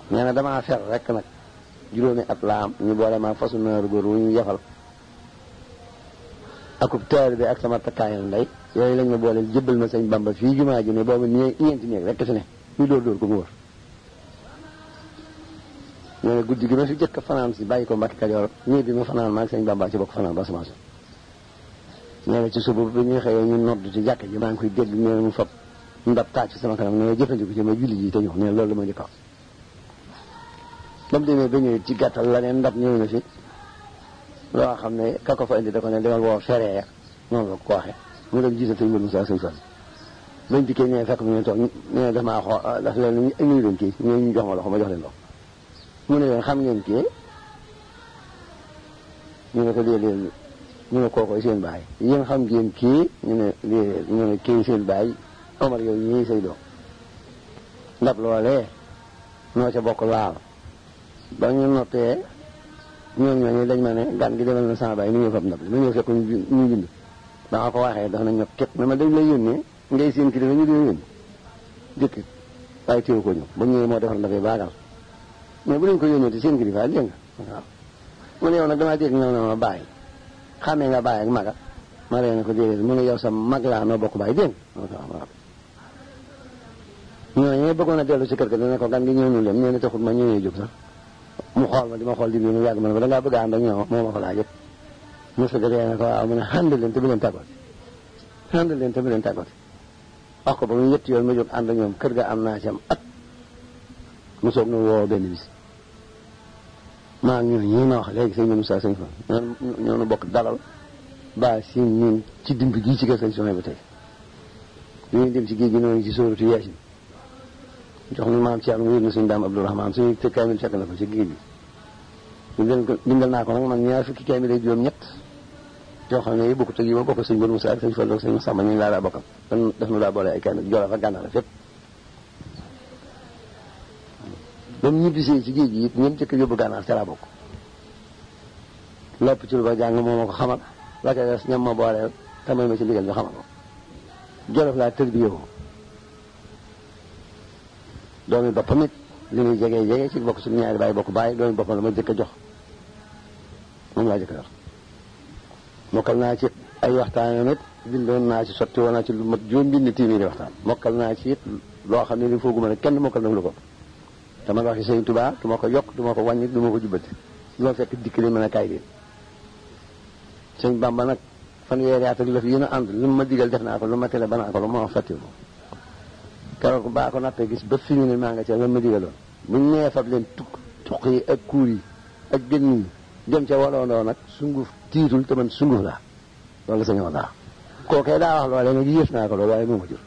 nee na damaa fer rek nag juróomi at laa am ñu boole maa fasu naaru góor wu ñu yefal akub taal bi ak sama takkaayal ndey yooyu lañ ma booleel jëbbal ma sëñ Bamba fii jumaa ji ne boobu nii ñeenti néeg rek fi ne ñu dóor dóor ko mu wër nee na guddi gi ma fi jëkk fanaan si bàyyi ko Mbàkke Kajoor ñii bi ma fanaan maa ngi sëñ Bamba ci bokk fanaan ba semence nee na ci suba bi ñuy xëyee ñu nodd ci jàkk ji maa ngi koy dégg nee na mu fab ndab taaj ci sama kanam nee na jëfandiku ci ma julli ji te ñëw nee na loolu la ma njëkk a ba mu demee ba ñëwee ci gàttal la neen ndab ñëw na fi loo xam ne ka ko fa indi da ko ne demal woo feree ya noonu la ko waxee mu dem jiital sëñ Moussa sëñ Fall bañ dikkee ñëwee fekk mu ne toog nee daf maa xoo daf leen nuyu leen kii ñoo ñu jox ma loxo ma jox leen loxo mu ne leen xam ngeen kii ñu ne ko léeg-léeg ñu ne kookoy seen baay yéen xam ngeen kii ñu ne léeg ñu ne kii seen baay Omar yow ñii say doom ndab loolee noo ca bokk laal ba ñu noppee ñoom ñooñu dañ ma ne gan gi demal na sama baay ni ñëw fab ndab li ma ñëw fekk ñu ñu bind ba nga ko waxee dafa na ñëw képp na ma dañ lay yónnee ngay seen kilifa ñu di yónni jëkk waaye téew ko ñëw ba ñëwee moo defar ndab yi baagal mais bu leen ko yónnee te seen kilifa dégg nga waaw mu ne yow nag damaa dégg ñëw na ma bàyyi xamee nga bàyyi ak maga ma leen ko déedéet mu ne yow sa mag laa noo bokk bàyyi dégg nga waaw ñooñu bëggoon a dellu si kër ga dana ko gan gi ñëw ñu leen nee na taxul ma ñëwee jóg sax mu xool ma di ma xool di mu yàgg ma ne ko da ngaa bëgg a ànd ak ñoom moo ma ko laaj yëpp mu sa jotee ne ko waaw mu ne ànd leen te bu leen tàggooti ànd leen te bu leen tàggooti wax ko ba mu ñetti yoon ma jóg ànd ak ñoom kër ga am naa ci am at mu soog na woo benn bis maa ngi ñooñu ñii ma wax léegi sëñ Moussa sëñ fa ñoo nu bokk dalal ba si ñun ci dimb gii ci kër sëñ Sonia ba tey ñu dem ci géej gi noonu ci sóoratu Yaasin jox na maam Thierno wér na suñu daam Abdourahmane suñu te kaamil fekk na ko ci géej gi bindal ko bindal naa ko nag man ñaar fukki kaamil ak juróom ñett yoo xam ne yi bokk tëg yi ma bokk sëñ Bon Moussa ak sëñ Fallu ak sëñ Samba ñu laa daa bokkal dan def na daa boole ay kaamil Jolof ak Gànnaar fépp ba mu ñibbisee ci géej gi it ñoom jëkk yóbbu Gànnaar ca laa bokk lépp ci lu ba jàng moo ma ko xamal la ca des ñam ma booleel te may ma ci ndigal ñu xamal ko Jolof laa tër bi yow doomi boppam it li muy jege jege ci bokk suñu ñaari baay bokk baay doomi boppam la ma jëkk a jox moom laa jëkk a yor mokkal naa ci ay waxtaan it bindoon naa ci sotti woon naa ci lu mat juróom bind téeméeri waxtaan mokkal naa ci it loo xam ne li fooguma ne kenn mokkal na lu ko te man waxi sëñ Tuubaa du ma ko yokk du ma ko wàññi du ma ko jubbati du ma fekk dikk li mën a kaay leen sëñ Bamba nag fanweeri at ak lëf yéen a ànd lu ma digal def naa ko lu ma tele ba naa ko lu ma fàttiwu ko keroog baa ko nappee gis ba fi mu ne maa nga ca lan ma digaloon bu ñu nee fab leen tukk tuq yi ak kuur yi ak gën yi dem ca waloondoo nag sunguf tiitul te man sunguf laa loolu la sañoo daa kookee daa wax loolee nag yëf naa ko loolu waaye moo ma jur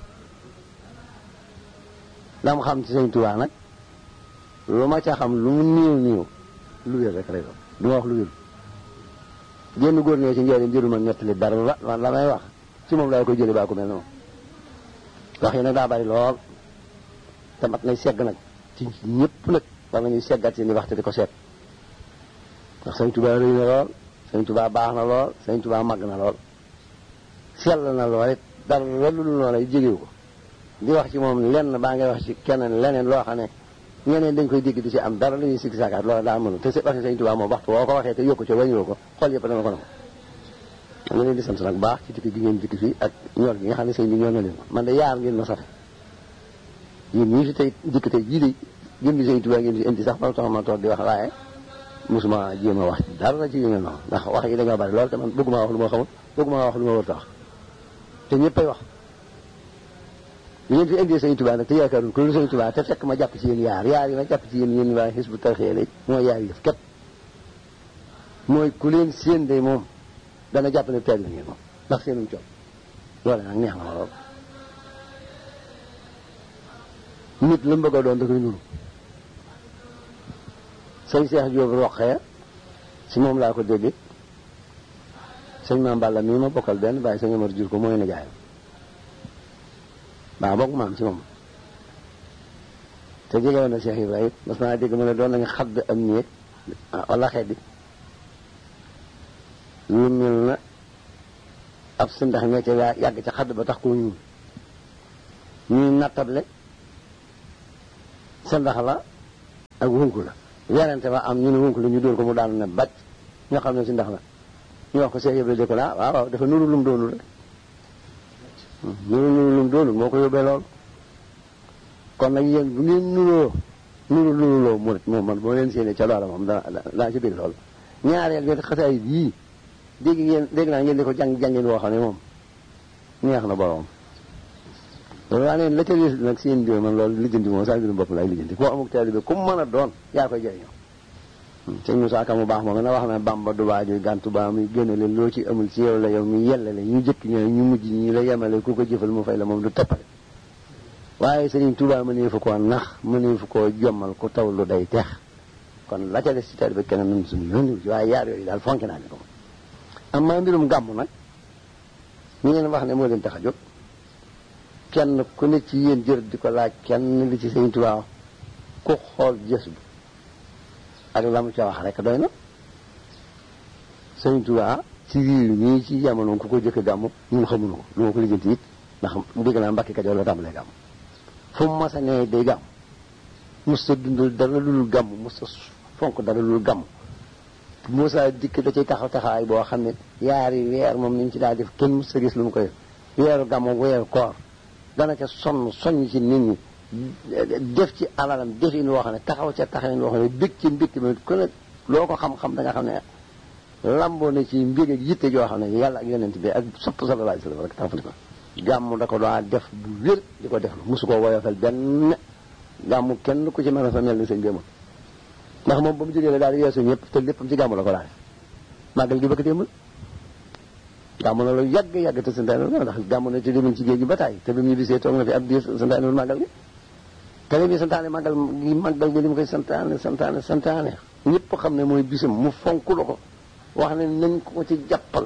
la mu xam ci sëñ Tuubaa nag lu ma ca xam lu mu néew néew lu wér rek lay doon du ma wax lu wér génn góor ñoo ci njëriñ jëru ma nettali dara la la may wax ci moom laay koy jële baa ko mel noonu wax yi nag daa bari lool te mat nay segg nag ci ñëpp nag war nañuy seggat seen i waxte di ko seet ndax sëñ Tuubaa rëy na lool sëñ Tuubaa baax na lool sëñ Tuubaa màgg na lool sell na lool it dara lu dul noonu ay jégewu ko di wax ci moom lenn baa ngay wax ci keneen leneen loo xam ne ñeneen dañ koy dégg di ci am dara lu ñuy sigg saakaat loolu daa mënu te waxi sëñ Tuubaa moom waxtu woo ko waxee te yokku ci wàññiwoo ko xool yëpp dana ko nangu ñu leen di sant nag baax ci dikk gi ngeen dikk fii ak ñor gi nga xam ne sëñ bi ñor na leen man de yaar ngeen ma safe yéen ñii fi tey dikk tey jii de jëm bi sëñ Tuubaa ngeen fi indi sax ba tax ma toog di wax waaye mosuma jéem a wax dara ci yu mel noonu ndax wax yi dañoo bari lool te man bëgguma wax lu ma xamul bëgguma wax lu ma war a wax te ñëppay wax li ngeen fi indee sëñ Tuubaa nag te yaakaarul ko lu sëñ Tuubaa te fekk ma jàpp ci yéen yaar yaar yi ma jàpp ci yéen yéen waa Hizbut Tarqiyyah léegi mooy yaar yëf képp mooy ku leen séen de moom dana jàpp ne teel ngeen moom ndax seenum coow loole nag neex na ma lool nit lu mu bëgg a doon da koy nuru sëñ Cheikh Diop roqee si moom laa ko dégg sëñ Maam Balla mii ma bokkal benn bàyyi sëñ Amar jur ko mooy nijaayam baa bokk maam ci moom te jege woon na Cheikh Ibrahima mas naa dégg mu ne doon nañu xadd am néeg wala xeddi lu mel na ab si ndax ñoo ca yàgg ca xadd ba tax koo ñuul ñuy nattable sa ndax la ak wunku la werante ba am ñu ne wunku la ñu dóor ko mu daanu ne bàcc ñoo xam ne si ndax la ñu wax ko see yëpp de ko la waaw waaw dafa nuru lum doonul rek nuru nuru lum doonul moo ko yóbbee lool kon nag yéen bu ngeen nuroo nuru nuruloo mu moom man boo leen séenee ca loola moom daa daa ci biir lool ñaareel bi xasaay yii dégg ngeen dégg naa ngeen di ko jàng jàngeen woo xam ne moom neex na borom loolu waa neen la ca des nag seen biir man loolu lijjanti moom saa mbirum bopp laay lijjanti koo amuk taalibe ku mën a doon yaa koy jëriñoo sëñ Moussa Ka mu baax moom na wax na Bamba du waaju gàntu ba muy génne leen loo ci amul ci yow la yow mi yellale ñu jëkk ñooy ñu mujj ñi la yemale ku ko jëfal mu fay la moom du teppale waaye Sëriñ Tuubaa mënee fu koo nax mënee fu koo jommal ku taw lu day teex kon la ca des ci taalibe kenn nun suñu yónni ci waaye yaar yooyu daal fonk naa ni ko am maa mbirum gàmm nag ñu ngeen wax ne moo leen tax a jóg kenn ku ne ci yéen jër di ko laaj kenn li ci Sëriñ Tuubaa ku xool jës bi ak la mu ca wax rek doy na Sëriñ Tuubaa ci réew mii ci jamono ku ko jëkk gàmm ñun xamuñu ko lu ma ko lijjanti it ndax dégg naa Mbàkke Kajoor la tàmbalee gàmm fu mu mas a nee day gàmm mos sa dundal dara lul gàmm mos sa fonk dara lul gàmm Moussa dikk da cay taxaw taxawaay boo xam ne yaari weer moom niñ ci daal def kenn mos sa gis lu mu koy weeru gàmm weeru koor dana ca sonn soññ ci nit ñi def ci alalam def yi loo xam ne taxaw ca taxaw loo xam ne bég ci mbégte ma ku ne loo ko xam-xam da nga xam ne lamboo na ci mbég ak yitte joo xam ne yàlla ak yonent bi ak sopp sallallahu alayhi wa sallam rek tàmbali ko gàmm da ko daa def bu wér di ko def lu mosu koo woyofal benn gàmm kenn ku ci mën a fa mel ni sëñ bi amul ndax moom ba mu jógee la daal di yeesu ñëpp te léppam ci gàmm la ko daal màggal gi bëgg démbal gàmm na lu yàgg yàgg te santaane la ndax gàmm na ci demuñ ci géej gi ba tàyyi te bi mu bisee toog na fi ab diir santaane màggal gi te li muy santaane màggal gi màggal gi li mu koy santaane santaane santaane ñëpp xam ne mooy bisam mu fonk la ko wax ne nañ ko ci jàppal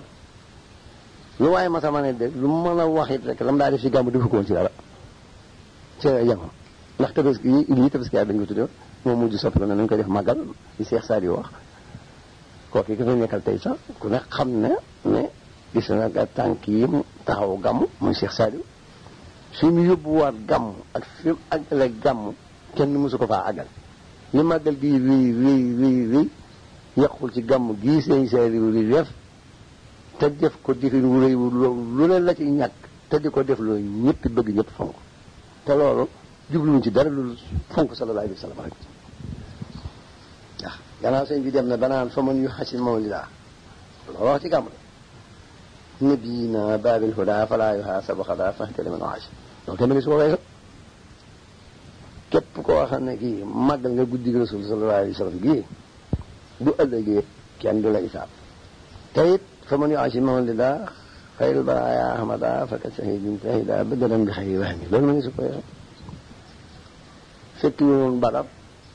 lu waaye ma sama ne de lu mën a wax it rek lam daa def ci gàmm defu ko woon ci dara ci jamono ndax tabaski yi lii tabaski dañ ko tuddee moom mujj soppi ko ne nañ koy def màggal li Cheikh Sadio wax kooku ki fa nekkal tey sax ku ne xam ne ne gis na nga tànk yi mu taxaw gàmm muy Cheikh Sadio fi mu yóbbuwaat gàmm ak fi mu àggale gàmm kenn mësu ko faa àggal li màggal gii wii wii wii wii yàqul ci gàmm gii seen Sadio li def te def ko difin wu rëy lu leen la ci ñàkk te di ko def loolu ñëpp bëgg ñëpp fonk te loolu jubluwuñ ci dara lu fonk sallallahu alayhi wa sallam rek waaw gannaaw sëñ bi dem na banaan fa man yu xasin mawlida loolu wax ci gàmm la nabiyina baabil huda fala yuhaasabu xada fahtali man waaj loolu tamit su ko weesoo képp koo xam ne kii màggal nga guddi rasul sallallahu alayhi wa sallam gii bu ëllëgee kenn du la isaab te it fa man yuasim mawlida xayrul baraaya ahmada faka shahidin shahida badalan bi xayri wahmi loolu ma ngi su ko weesoo fekk ñu woon barab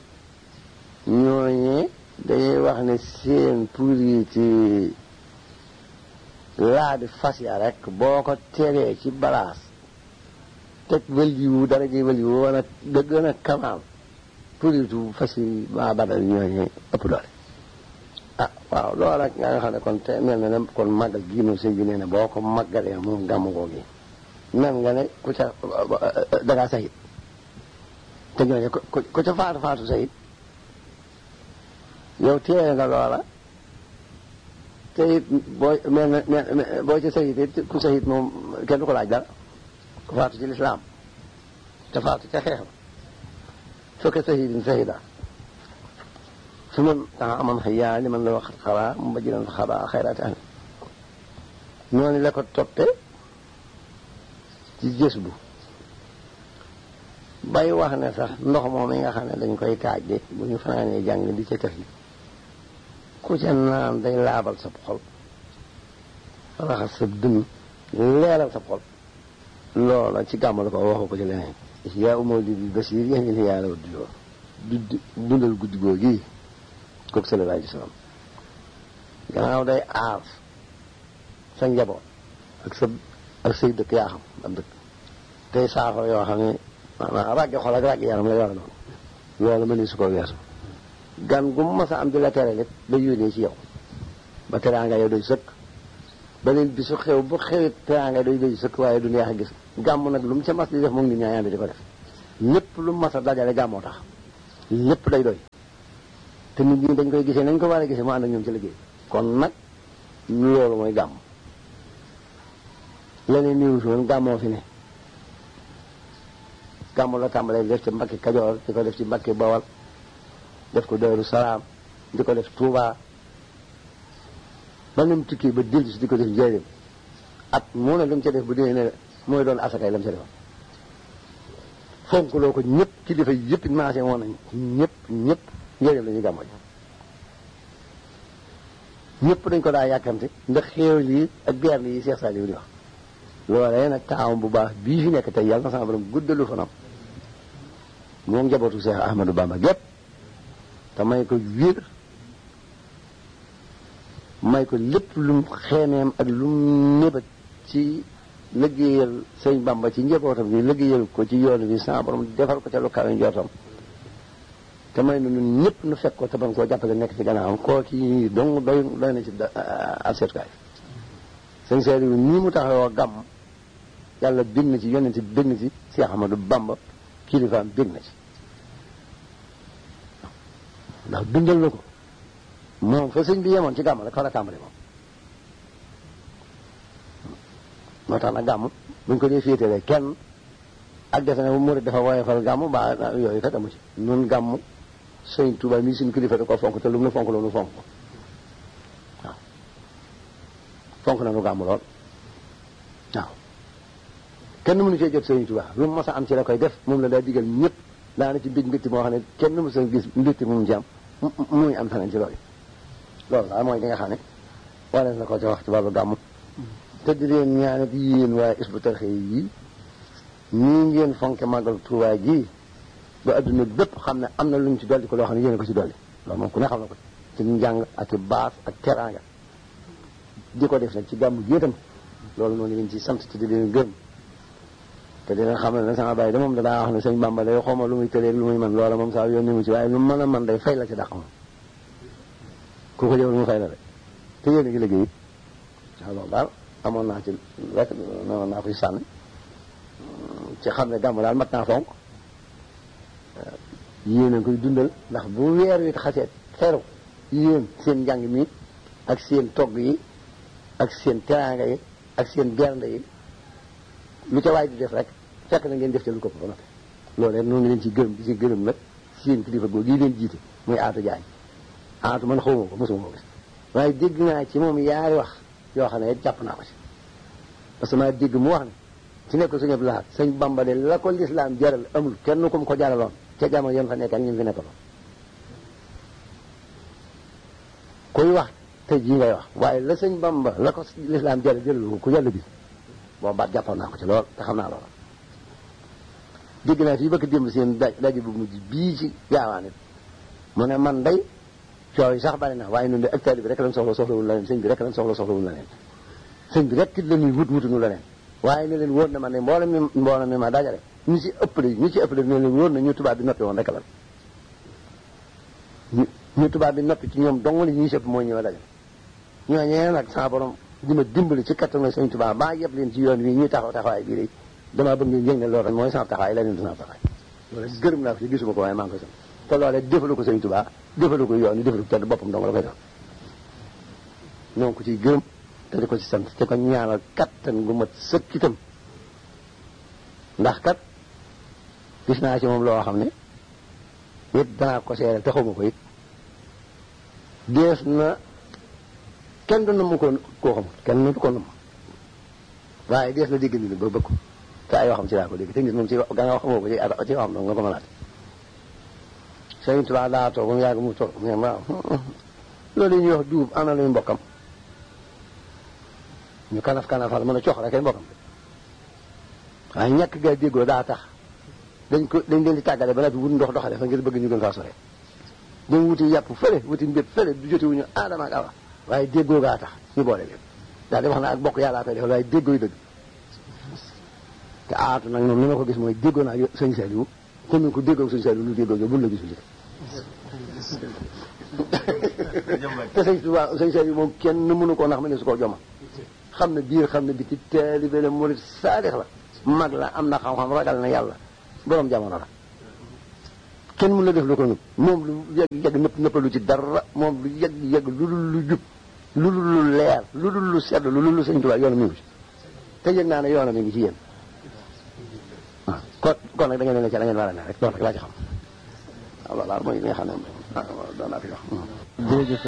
ñooñee dañuy wax ne seen pour yi ci laa di fas ya rek boo ko teree ci balaas teg wëljiwu dara ji wëljiwu wala da gën a kamaal pour yi tu fas yi waa badal ñooñee ëpp doole ah waaw loolu rek nga xam ne kon te mel na ne kon màggal gii moom sëñ bi nee na boo ko màggalee moom gàmmu koo gi mel nga ne ku ca dangaa sayit te ñooñu ku ku ca faatu faatu sayit yow téye nga loola te it boo mel na boo ci sayit it ku sayit moom kenn du ko laaj dara ku faatu ci lislaam te faatu ca xeex ba fekk sayidin sayida su man taxa aman xëyaa li man la wax xaraa mu ba jiran fa xaraa xayraati ahli noonu la ko toppe ci gës bu bay wax ne sax ndox moom yi nga xam ne dañ koy taaj de bu ñu fanaanee jàng di ca tëf li ku ca naan day laabal sab xol raxas sa dënn leeral sab xol loola ci gàmm la ko waxu ko ci leneen yaa umoo di bi basir yéen li yàlla di yoo du dundal guddi goo gii kooku sallallahu alayhi wa sallam gannaaw day aar sa njaboot ak sa ak say dëkk yaa xam ab dëkk tey saafara yoo xam ne maanaam ràgge xol ak ràgge yaram la yor noonu loolu ma ni su ko weesu gan gu mas a am di la tere lépp day yónnee ci yow ba teraanga yow doy sëkk beneen bi su xew bu xewit teraanga doy doy sëkk waaye du neex a gis gàmm nag lu mu ca mas di def moom nit ñaa yànd di ko def ñëpp lu mu mas a dajale gàmmoo tax lépp day doy te nit ñi dañ koy gisee nañ ko war a gisee mu ànd ak ñoom ci liggéey kon nag loolu mooy gàmm leneen niwu si woon gàmmoo fi ne gàmmu la tàmbalee def ci Mbàkke Kajoor di ko def ci Mbàkke Bawal def ko Daaru Salaam di ko def Tuubaa ba nu mu tukki ba dellu si di ko def njëriñ at mu ne lu mu ca def bu dee ne mooy doon asakay la mu ca defoon fonk loo ko ñëpp kilifa yëpp maase woon nañ ñëpp ñëpp njëriñ la ñuy gàmmoo ñëpp dañ ko daa yàkkamte ndax xéewal yi ak biar yi Cheikh Saliou di wax loolee nag taawam bu baax bii fi nekk tey yàlla na sama borom guddalu fanam moom njabootu Cheikh Ahmadou Bamba gépp te may ko wér may ko lépp lum xeemeem ak lum nébat ci liggéeyal sëñ Bamba ci njabootam bi liggéeyal ko ci yoon bi sama borom defal ko ca lu kawe njortam te may na ñun ñëpp nu fekk ko te ban koo jàppale nekk ci gannaawam koo ci dong doy doy na ci ab seetukaay sëñ Saliou nii mu taxawoo gàmm yàlla bég na ci yonent bég na ci Cheikh Ahmadou Bamba kilifaam bég na ci ndax dundal na ko moom fa sëñ bi yemoon ci gàmm rek fa la tàmbali moom moo tax nag gàmm buñ ko dee féetalee kenn ak defe ne bu murid dafa woyofal gàmm ba yooyu kat amu ci nun gàmm sëñ Tuubaa mii suñu kilifa da ko fonk te lu mu nu fonk loolu fonk ko waaw fonk na nu gàmm lool waaw kenn mënu cee jot sëñ Tuubaa lu mu mos a am ci la koy def moom la daa digal ñëpp daana ci bég mbétti moo xam ne kenn mos a gis mbétti mu ci am muy am feneen ci loolu loolu daal mooy li nga xam ne wala na ko ci wax ci wàllu gàmm te di leen ñaanat yéen waaye Hizbut Tarqiyyah yi ñii ngeen fonke màggal Tuubaa gi ba adduna bépp xam ne am na lu ñu ci dolli ko loo xam ne yéen ko ci dolli loolu moom ku ne xam na ko ci njàng ak i baas ak teraanga di ko def nag ci gàmm gi itam loolu noonu leen ci sant ci di leen gërëm te dina xam ne sama bàyyi da moom danaa wax ne sëñ Bamba day xawma lu muy tëleeg lu muy man loola moom saa yónni mu ci waaye lu mën a man day fay la ci dàq moom ku ko jëwal mu fay la de te yéen a ngi liggéey it waaw loolu daal amoon naa ci rek noonu naa koy sànni ci xam ne gàmm daal mat naa fonk yéen a koy dundal ndax bu weer wi xasee xeru yéen seen njàng mi ak seen togg yi ak seen teraanga yi ak seen bernde yi lu ca waay di def rek fekk na ngeen def ca lu ko ba noppi loolu noonu ngi leen ci gërëm di ci gërëm nag seen kilifa googu yi leen jiite muy aatu jaañ aatu man xawma ko mosuma ko gis waaye dégg naa ci moom yaari wax yoo xam ne jàpp naa ko ci parce que maa dégg mu wax ne ci nekk suñu laat sëñ Bamba de la ko lislaam jaral amul kenn ku mu ko jaraloon ca jamono yam fa nekk ak ñun fi nekkaloon kuy wax te jii ngay wax waaye la sëñ Bamba la ko lislaam jaral jaralu ko ku yàlla bi boobu baat jàppoon naa ko ci lool te xam naa loola dégg naa fii bëgg démb seen daj daje bu mujj bii ci gaawaan it mu ne man day coow yi sax bari na waaye ñun de ak taalibe bi rek lañ soxla soxlawul la leen sëñ bi rek lañ soxla soxlawul la leen sëñ bi rek la ñuy wut wutuñu la leen waaye ne leen wóor na ma ne mboolem mi mboolem mi ma dajale ñu ci ëppale ñu ci ëppale ne leen wóor na ñu tubaab bi noppi woon rek la ñu ñu tubaab bi noppi ci ñoom dong li ñuy sëpp mooy ñëw dajale ñooñee nag sa borom di ma dimbali ci kattanu sëñ tubaab baa yëpp leen ci yoon wi ñuy taxaw taxawaay bii de damaa bëgg ngeen yëg ne loolu rek mooy sama taxawaay leneen du sama taxawaay loolu gërëm naa ko ci gisuma ko waaye maa ngi koy sant te loolee defalu ko sëñ Tuubaa defalu ko yoon wi defalu ko kenn boppam dong la koy def ñoo ngi ko ciy gërëm te di ko ci sant te ko ñaanal kattan gu mat sëkk itam ndax kat gis naa ci moom loo xam ne it danaa ko seeral te xawma ko it dees na kenn du namm ko koo xamul kenn du ko namm waaye dees na dégg ni ba bëgg ko te ay waxam ci laa ko dégg te nit moom ci ga nga wax xamoo ko ci ci waxam dong nga ko mënaat Sëriñ Tuubaa daa toog ba mu yàgg mu toog mu ne waaw loolu ñuy wax duub ana luy mbokkam ñu kanaf kanafal mën a cox rek ay mbokkam waaye ñàkk gaa déggoo daa tax dañ ko dañ leen di tàggale ba noppi wut ndox doxale fa ngir bëgg ñu gën faa sore dañ wuti yàpp fële wuti mbét fële du jote wuñu aadama ak awa waaye déggoo gaa tax ñu boole leen daal di wax na ak bokk yàllaa koy defal waaye déggooy dëgg te aatu nag moom ni ma ko gis mooy déggoo naa sëñ Saliou kon ñu ko déggoo sëñ Saliou lu déggoo yow buñ la gisul te sëñ Tuubaa sëñ Saliou moom kenn mënu koo ndax ma ne su koo joma xam na biir xam na biti taalibe la murit saalix la mag la am na xam-xam ragal na yàlla borom jamono la kenn mun la def lu ko nëpp moom lu yegg yegg nëpp nëppalu ci dara moom lu yegg yegg lu dul lu jub lu dul lu leer lu dul lu sedd lu dul lu sëñ Tuubaa yoonam mi ngi ci te yëg naa ne yoonam mi ngi ci yéen waaw kon kon nag da ngeen ne ca la ngeen war a ne rek loolu rek laa ci xam waaw loolu daal mooy li nga xam ne ah doon naa fi wax. jërëjëf